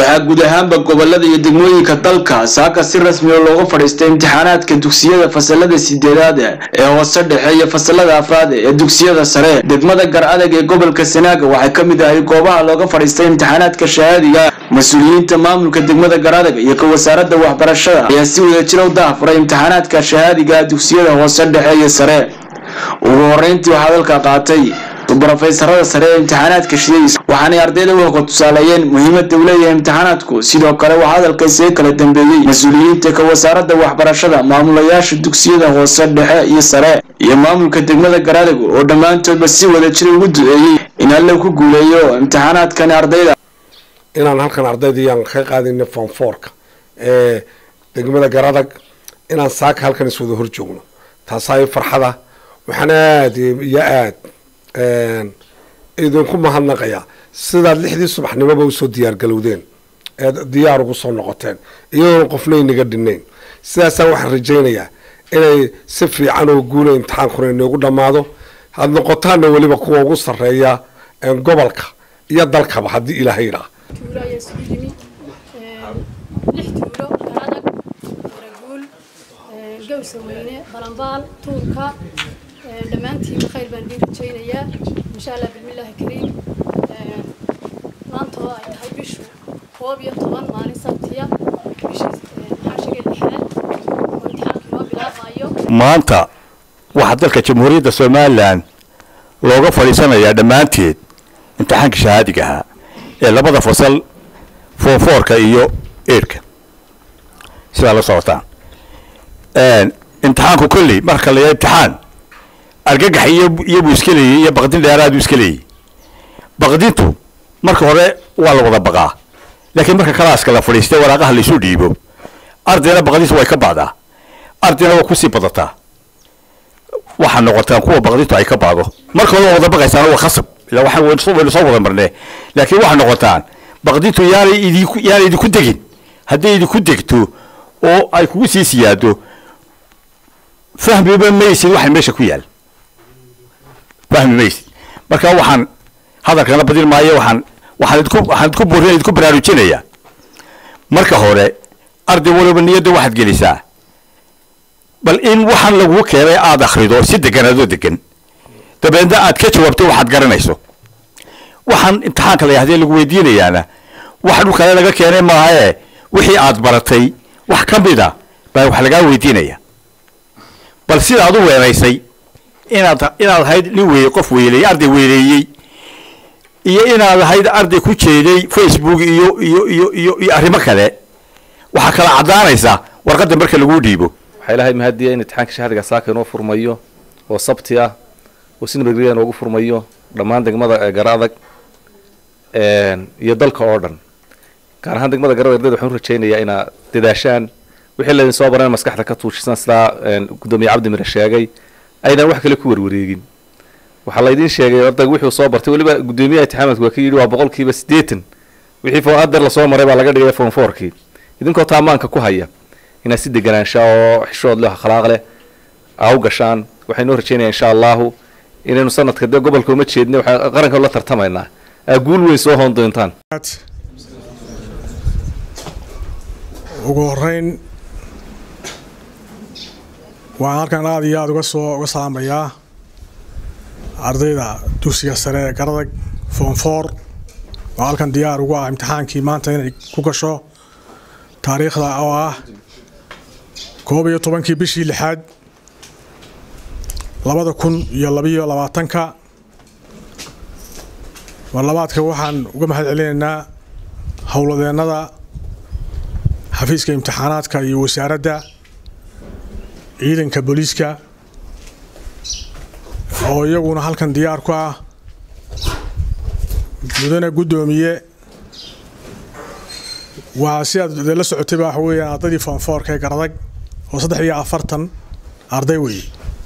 waxaa guud ahaanba gobolada iyo degmooyinka dalka saaka si rasmi oo looga fadhiistay imtixaanaadka dugsiyada fasalada sideedaad ee hoose dhexe iyo fasalada afraad ee dugsiyada sare degmada gar adag ee gobolka sanaaga waxay ka mid ahay goobaha looga fadhiistay imtixaanaadka shahaadiga mas-uuliyiinta maamulka degmada gar adag iyo ka wasaaradda waxbarashada ayaa si wadajira u dahafuray imtixaanaadka shahaadiga dugsiyada hoose dhexe iyo sare ugu horeyntii waxaa hadalka qaatay brofeysarada sare ee imtixaanaadka shidaysa waxaanay ardayda u hoga tusaaleeyeen muhiimada uu leeyahay imtixaanaadku sidoo kale waxaa hadalka isaga kala dambeeyey mas-uuliyiinta ka wasaaradda waxbarashada maamulayaasha dugsiyada hoose dhexe iyo sare iyo maamulka degmada garadag oo dhammaantoodba si wadajira ugu duceeyey in alle ku guuleeyo imtixaanaadkani ardayda inaan halkan ardaydayaan ka qaadina fonfoorka ee degmada garadag inaan saaka halkan iswada hor joogno taasaa farxada waxaan aada iyo aad idinku mahadnaqayaa sidaad lixdii subaxnimoba usoo diyaargalowdeen eed diyaar ugu soo noqoteen iyadoona qofna inaga dhinayn sidaasaan waxaan rajaynayaa inay si fiican oo guula imtixaankuna inoogu dhammaado had noqotaana weliba kuwa ugu sarreeya gobolka iyo dalkaba haddii ilaahay idhaa tuulo ayaa isugu yimi lix tuulo garadag waraguul gawsa weyne balambaal tuurka dhammaantiin khayr baan idin rajaynayaa insha allah bismillaahi kariim maanta oo ay tahay bishu koob iyo toban maalin sabtiya bishii xaashiga lixaad oo imtixaanka inoo bilaabaayo maanta waxaa dalka jamhuuriyadda somalilan looga fadhiisanayaa dhammaanteed imtixaanka shahaadiga ahaa ee labada fasal foorfoorka iyo eidhka sidaa la socotaan imtixaanku kolley marka la yahay imtixaan argagax iyo iyo buu iska leeyey iyo baqdin dheeraad buu iska leeyey baqdintu marka hore waa la wada baqaa laakiin marka kalaaska la fadhiistay waraaqaha laisu dhiibo ardayna baqdintu way ka bacdaa ardayna waa kusii badataa waxaa noqotaan kuwa baqdintu ay ka bacdo marka hore waa wada baqaysaan waa khasab ila waxaan waynu soo wada marnee laakiin waxaa noqotaan baqdintu yaanay idinku yaanay idinku degin hadday idinku degto oo ay kugu sii siyaado fahmiba maysid waxa meesha ku yaal fahmi maysid marka waxaan hadalkana badin maayo waxaan waxaan idku waxaan idku buurin idku baraarujinayaa marka hore arday waliba niyadda waxaad gelisaa bal in waxaan lagu keenay aada akhrido si degan adoo degan dabeedna aad ka jawaabto waxaad garanayso waxaan imtixaanka la yahdee lagu weydiinayaana wax dhulkale laga keenay maahae wixii aad baratay wax ka mid a baa wax lagaa weydiinaya bal sidaad u weenaysay inaad inaad ahayd nin weeye qof weeleeyey arday weeleeyey iyo inaad ahayd arday ku jeeday facebook iyo iyo iyo iyo iyo arrimo kale waxaa kala caddaanaysaa warqadda marka laguu dhiibo waxaa ilahay mahadiya in imtixaanka shahriga saaka inoo furmayo oo sabti ah oo si nabadgelya inoogu furmayo dhammaan degmada gar adag iyo dalka oo dhan gaar ahaan degmada garada ardayda waxaan u rajaynayaa inaad dadaashaan wixii laydin soo baran maskaxda ka tuujisan sidaa gudoomiye cabdi mire sheegay aydan wax kale ku warwareegin waxaa laydin sheegay ardayga wuxuu soo bartay weliba gudoomiyaha imtixaamaadku waa ka yidhi waa boqolkiiba siddeetan wixii adeer lasoo maray baa laga dhigay form fourkii idinkoo taamaanka ku haya inaad si deganaansha oo xishood leh akhlaaq leh aa u gashaan waxaynoo rajaynaya insha allahu inaynu sanadka dee gobolka uma jeedna waxaan qaranka la tartamaynaa aa guul weyn soo hoon doontaan ugu horeyn waxaan halkan aada iyo aada uga soo uga salaamayaa ardayda dugsiga sare ee garadag foonfoor oo halkan diyaar ugu ah imtixaankii maanta inay ku gasho taariikhda oo ah koob iyo tobankii bishii lixaad labada kun iyo labiyo labaatanka marlabaadka waxaan uga mahad celinaynaa howladeennada xafiiska imtixaanaadka iyo wasaaradda ciidanka booliiska oo iyaguna halkan diyaar ku ah mudane guddoomiye waa si aad la socotayba waxa weeyaan ardaydii foonfoorka ee garadag oo saddex iyo afartan arday weeye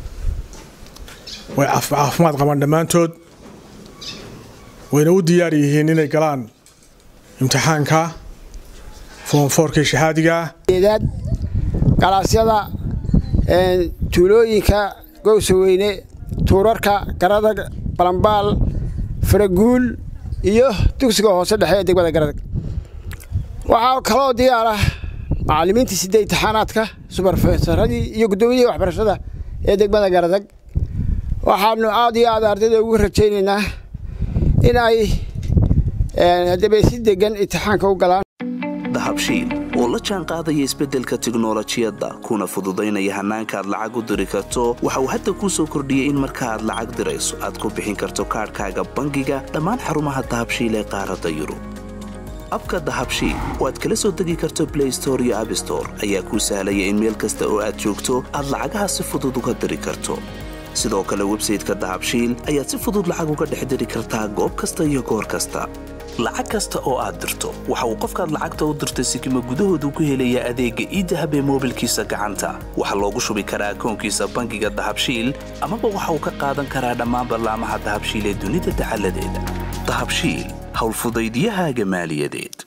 way caafimaad qabaan dhammaantood wayna u diyaar yihiin inay galaan imtixaanka foonfoorkii shahaadiga ah eedaad galaasyada tuulooyinka gowsaweyne tuurarka garadag balambaal faraguul iyo dugsiga hoose dhexe ee degmada garadag waxaa kaloo diyaar ah macallimiintii sidee imtixaanaadka subarfesaradii iyo guddoomiyihii waxbarashada ee degmada garadag waxaanu aad iyo aad ardayda ugu rajaynaynaa in ay haddaba si degan imtixaanka u galaan dahabshiil oo la jaan qaadaya isbeddelka tiknolojiyadda kuna fududaynaya hannaanka aad lacag u diri karto waxa uu hadda kuu soo kordhiyey in marka aad lacag dirayso aad ku bixin karto kaadhkaaga bangiga dhammaan xarumaha dahabshiil ee qaaradda yurub abka dahabshiil oo aad kala soo degi karto blay store iyo abstore ayaa kuu sahlaya in meel kasta oo aad joogto aad lacagaha si fudud uga diri karto sidoo kale websayteka dahabshiil ayaad si fudud lacag uga dhex diri kartaa goob kasta iyo goor kasta lacag kasta oo aad dirto waxa uu qofkaad lacagta u dirtay sikima gudahoodu ku helayaa adeegga iidahab ee moobilkiisa gacanta waxaa loogu shubi karaa akoonkiisa bangiga dahabshiil amaba waxa uu ka qaadan karaa dhammaan ballaamaha dahabshiil ee dunida dacaladeeda dahabshiil howlfudaydiyahaaga maaliyadeed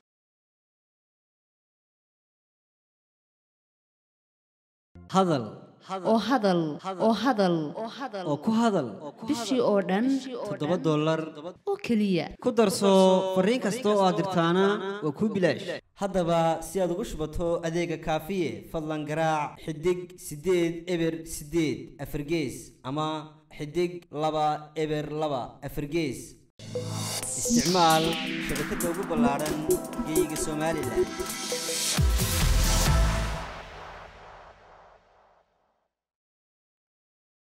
hadal oo hadal oo hadal oo ku hadal bishii oo dhan toddoba dollar oo keliya ku darso fariin kasta oo aad dirtaana waa kuu bilaash haddaba si aad ugu shubato adeega kaafiye fadlan garaac xidig siddeed eber siddeed afargees ama xidig laba eber laba afargees isticmaal shabakadda ugu ballaaran geyga somalilan